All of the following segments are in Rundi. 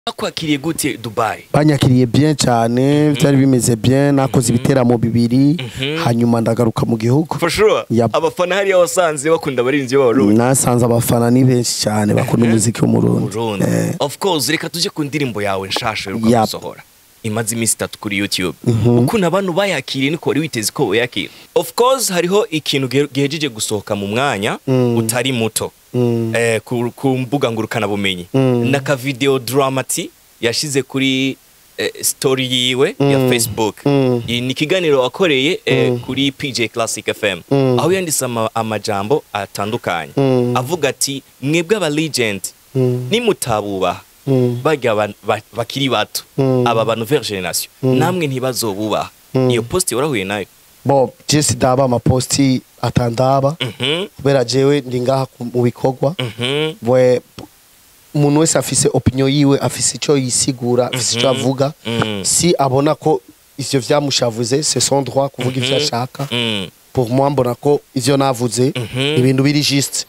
bakwakiriye gute dubayi banyakiriye bien cyane byari bimeze bien nakoze ibiteramo bibiri hanyuma ndagaruka mu gihugu for sure Yep. abafana hariya wasanze bakunda abarinzi b'abarundi nasanze abafana ni benshi cyane bakunda umuziki w'umurundi Burundi. Eh, of course reka tuje ku ndirimbo yawe nshasha Yep. uheruka gusohora imaze iminsi itatu kuri youtube ukuntu abantu bayakiriye niko wari witeze ko boyakira of course hariho ikintu gihe- gihejeje gusohoka mu mwanya utari muto Mm. eh, ku, ku mbuga ngurukanabumenyi Mm. n'akavideo dramati yashize kuri eh, story yiwe ya Mm. facebook Mm. Iyi ni ikiganiro wakoreye eh, kuri pj classic fm Mm. aho yanditse ama, amajambo atandukanye Mm. avuga ati mwebwe aba legend Mm. nimutabubaha Mm. barya ba- ba- bakiri bato Mm. aba ba nouvelle generation namwe ntibazobubaha Mm. iyo post warahuye nayo bo jesi daba amaposti atandaba Mhm, kubera jewe ndi ngaha ku- mu bikorwa mhm, bwe umuntu wese afise opinion yiwe afise icyo yisigura afise icyo avuga mm, si abona ko ivyo vyamushavuze c'est son droit kuvuga ivyo ashaka mm. pour moi mbona ko ivyo navuze Mhm. ibintu biri juste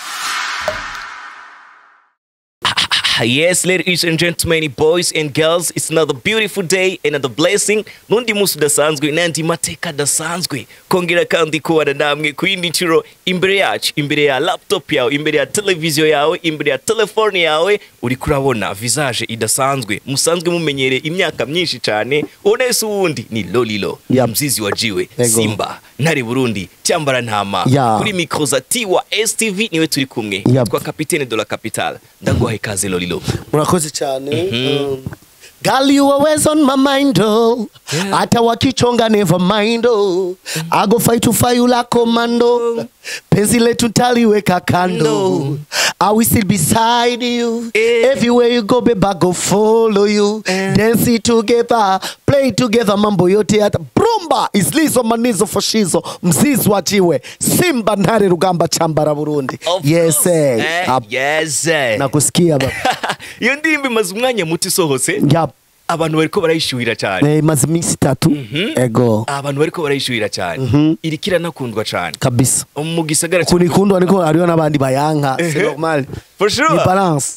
yes ladies and gentlemen boys and girls it's another beautiful day another blessing n'undi munsi udasanzwe n'andi mateka adasanzwe kongera kandi kubana namwe ku yindi nshuro imbere yacu imbere ya laptop yawe imbere ya televiziyo yawe imbere ya telefone yawe uriko urabona visage idasanzwe musanzwe mumenyereye imyaka myinshi cyane unese uwundi ni lolilo Yep. mzizi wajiwe Ego. simba ntare burundi cyambara ntama Yeah. kuri mikro za tiwa stv niwe turi kumwe Yep. twa kapitene de la capitale ndaguha ikaze lolilo murakoze cyane um, Girl, you always on my mind, oh. Hata wakichonga never mind, oh. I go fight to fire you like commando. Penzi letu taliweka kando. I will still beside you. Eh. Everywhere you go, babe, I go follow you. Dance it together, play together, mambo yote hata brumba islizo manizo foshizo mzizi wajiwe simba ntare rugamba chambara burundi Of yes course. eh. Eh, Ab- yes eh. nakusikia baba iyo ndirimbo imaze umwanya muto isohotse Yap. abantu bariko barayishuhira cyane Eh, imaze iminsi itatu ego abantu bariko barayishuhira cyane iriko iranakundwa cyane kabisa mu gisagara cya- kunikundwa niko hariho n'abandi bayanka c'est Ehe. normal For sure. ni balance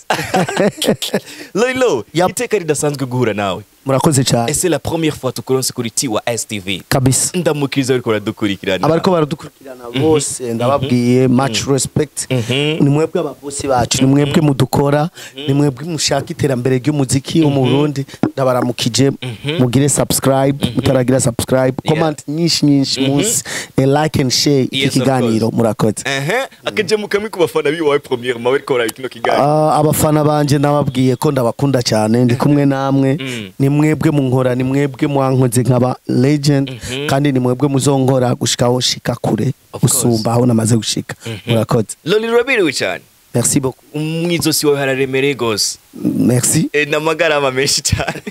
lolo Yap. iteka ridasanzwe guhura nawe murakoze cyane ese la première fois tukuronse kuri tiwa stv kabisa ndamukiriza bariko baradukurikirana abariko baradukurikirana bose ndababwiye much respect Mhm. ni mwebwe ababosi bacu ni mwebwe mudukora ni mwebwe mushaka iterambere ry'umuziki wo mu Burundi ndabaramukije mugire subscribe mutaragira subscribe comment nyinshi nyinshi munsi eh, like and share iki Yes, of kiganiro course. murakoze ehe akajemu kamwe ku bafana biwawe première mawe bariko baraba kino kiganiro Ah, abafana banje nababwiye ko ndabakunda cyane ndi kumwe namwe Mm. ni mwebwe munkora ni mwebwe mwankoze nkaba legend kandi ni mwebwe muzonkora gushikaho shika kure Of course. gusumba aho namaze gushika murakoze lolo ruraberewe cyane merci beaucoup umwizosi wawe hararemereye gose merci Eh, n'amagarama menshi cyane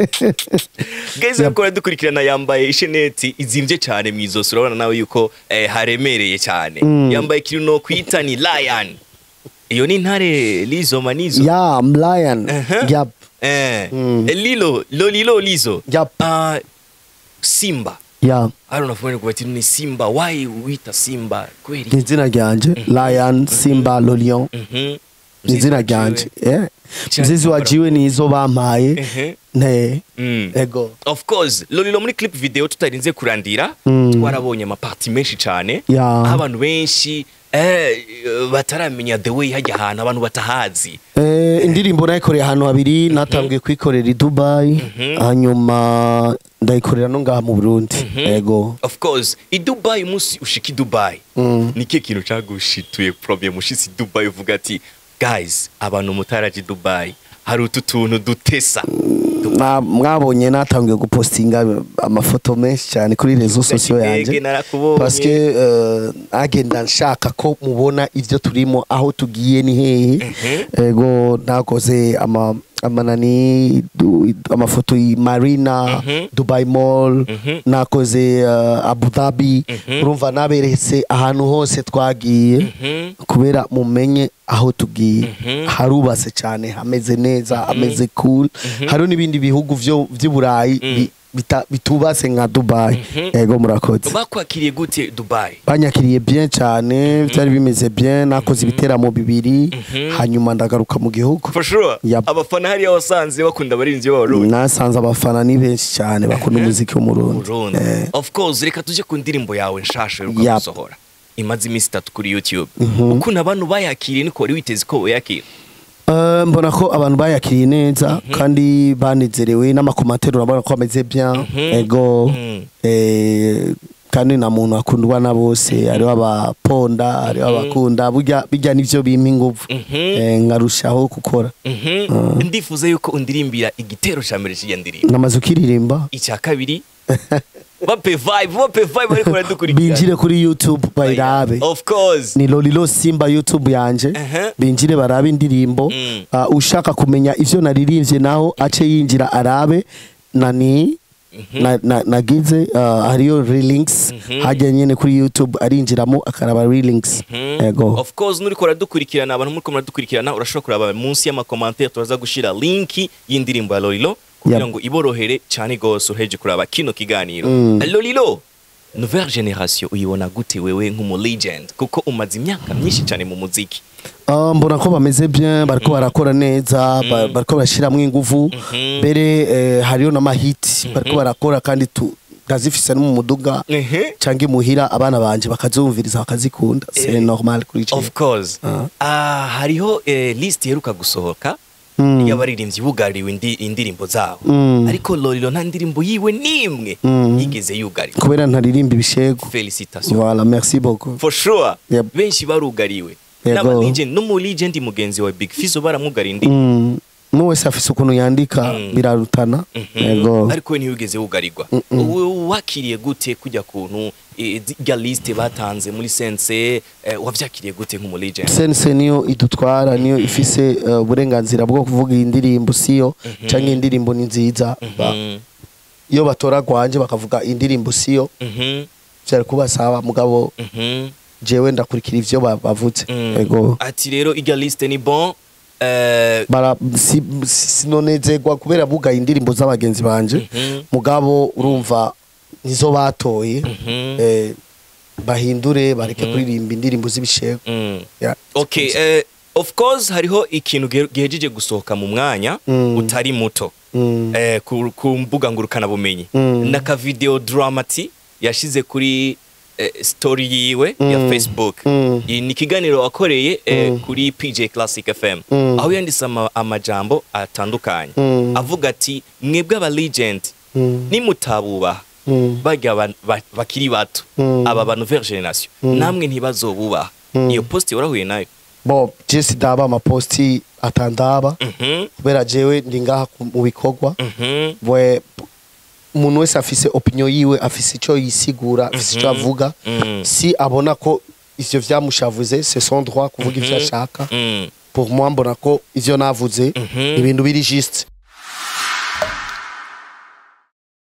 geze Yep. ko dukurikirana yambaye isheneti izimvye cyane mu izosi urabona nawe yuko eh, haremereye cyane yambaye ikintu no kwita ni lion iyo ni intare lizoma nizo ya I'm lion Uh-huh. yap eh, Mm. eh, lilo lolilo lizo Yep. Ah, simba ya I don't know if we're going ni simba why wita simba kweli ni izina ryanje lion simba lolion Mhm. ni izina Mzizi wa ryanje jiwe. Eh. Cyane mzizi wa kwambara. jiwe ni izo bampaye Ehe. ne Mm. ego of course lolilo muri clip video tutarinze kurandira Mm. twarabonye amaparti menshi cyane Ya. aho abantu benshi eh, bataramenya the way hajya ahantu abantu batahazi Eh, indirimbo nayikoreye ahantu habiri natangiye kuyikorera i dubayi hanyuma ndayikorera no ngaha mu burundi ego of course i dubai umunsi ushika i dubai Mm. ni kihe kintu cagushituye problem ushitse i dubai uvuga ati guys abantu mutaraje i dubai hari utu tuntu dutesa Na- mwabonye natangiye gupostinga amafoto menshi cyane kuri rezo sosiyo Ege, yanjye narakubonye. paske eh, agenda nshaka ko mubona ivyo turimo aho tugiye ni hehe ego nakoze ama amanani du, amafoto i marina dubai mall nakoze uh, abu dhabi urumva naberetse ahantu hose twagiye kubera mumenye aho tugiye harubatse cyane hameze neza hameze cool hariho n'ibindi bihugu vyo vy'iburayi bi- bita- bitubase nka dubai ego murakoze bakwakiriye gute dubai banyakiriye bien cyane byari bimeze bien nakoze ibiteramo bibiri hanyuma ndagaruka mu gihugu for sure Yep. abafana hariya wasanze bakunda abarinzi b'abarundi nasanze abafana ni benshi cyane bakunda umuziki w'umurundi Burundi. Eh, of course reka tuje ku ndirimbo yawe nshasha Yep. uheruka gusohora imaze iminsi itatu kuri youtube ukuntu abantu bayakiriye niko wari witeze ko boyakira eh, mbona ko abantu bayakiriye neza kandi banezerewe n'amakomateri urabona ko bameze bien ego Mhm. eh, kandi na muntu akundwa na bose hariho abaponda hariho abakunda burya bijya nivyo bimpa inguvu Eh, nkarushaho gukora Mhm. ndifuza yuko undirimbira igitero cya mbere cy'iyo ndirimbo namaze ukiririmba icya kabiri bape vibe bape vibe ariko baradukurikirana binjire kuri youtube bayirabe of course ni lolilo simba youtube yanje Aha. binjire barabe indirimbo Mm. Ah, ushaka kumenya ivyo naririmbye naho ace yinjira arabe nani na, na, nagize uh, hariyo relinks hajya nyene kuri youtube arinjiramo akaraba relinks ego of course nuriko uradukurikirana abantu muriko muradukurikirana urashobora kuraba munsi y'amakomantere turaza gushira linki y'indirimbo ya lolilo kugira Yep. ngo iborohere cyane gose uheje kuraba kino kiganiro Mm. lolilo nouvelle generation uyibona gute wewe nk'umu legend kuko umaze imyaka myinshi cyane mu muziki Ah, mbona ko bameze bien bariko barakora neza ba- bariko barashiramwo inguvu mbere eh, hariyo n'amahiti bariko barakora kandi tu ndazifise no mu muduga Ehe. canke muhira abana banje bakazumviriza bakazikunda c'est normal kuri jewe. of course Ah. Ah, hariho eh, list iheruka gusohoka Mm. y'abaririmbyi bugariwe indi- indirimbo zabo Mm. ariko lolilo nta ndirimbo yiwe n'imwe Mm. yigeze yugarirwa kubera ntaririmba ibishego felicitation voilà merci beaucoup for sure Yep. benshi barugariwe Yego. n'aba legend no mu legend mugenzi wa big fizo baramugariye indi Mm. n'uwo wese afise ukuntu yandika Mm. birarutana Mhm. yego ariko we ntiwigeze wugarirwa Mm-mm. Wowe wakiriye gute kujya kuntu eh, zirya liste batanze muri sense eh, wavyakiriye gute nk'umu legend sense niyo idutwara niyo ifise eh, uburenganzira bwo kuvuga iyi ndirimbo siyo canke iyi ndirimbo ni nziza Ba- Mhm. iyo batora gwanje bakavuga indirimbo siyo Mhm. vyari kubasaba mugabo Mhm. jewe ndakurikira ivyo ba- bavuze Mm. yego ati rero irya liste ni bon eh, bara si- si- sinonezerwa kubera bugaye indirimbo z'abagenzi banje Mhm. mugabo urumva nizo batoye Mhm. eh, bahindure bareke kuririmba indirimbo z'ibishego mm. Yeah. okay eh, of course hariho ikintu gihe- gihejeje gusohoka mu mwanya Mm. utari muto Mm. eh, ku, ku mbuga ngurukanabumenyi Mm. n'aka video dramati yashize kuri eh, story yiwe ya Mm. facebook Mm. Iyi ni ikiganiro wakoreye eh, Mm. kuri pj classic fm Mm. aho yanditse ama, amajambo atandukanye Mm. avuga ati mwebwe aba legend Mm. nimutabubaha Mm. barya ba- ba- bakiri bato Mm. aba ba nouvelle generation Mm. namwe ntibazobubaha Mm. iyo post warahuye nayo bo jesi daba amaposti atandaba Mhm, kubera jewe ndi ngaha ku- mu bikorwa mhm, bwe umuntu wese afise opinion yiwe afise ico yisigura afise ico Mhm. avuga mm, si abona ko ivyo vyamushavuze c'est son droit kuvuga ivyo Mhm. ashaka mm, pour moi mbona ko ivyo navuze Mhm. ibintu biri juste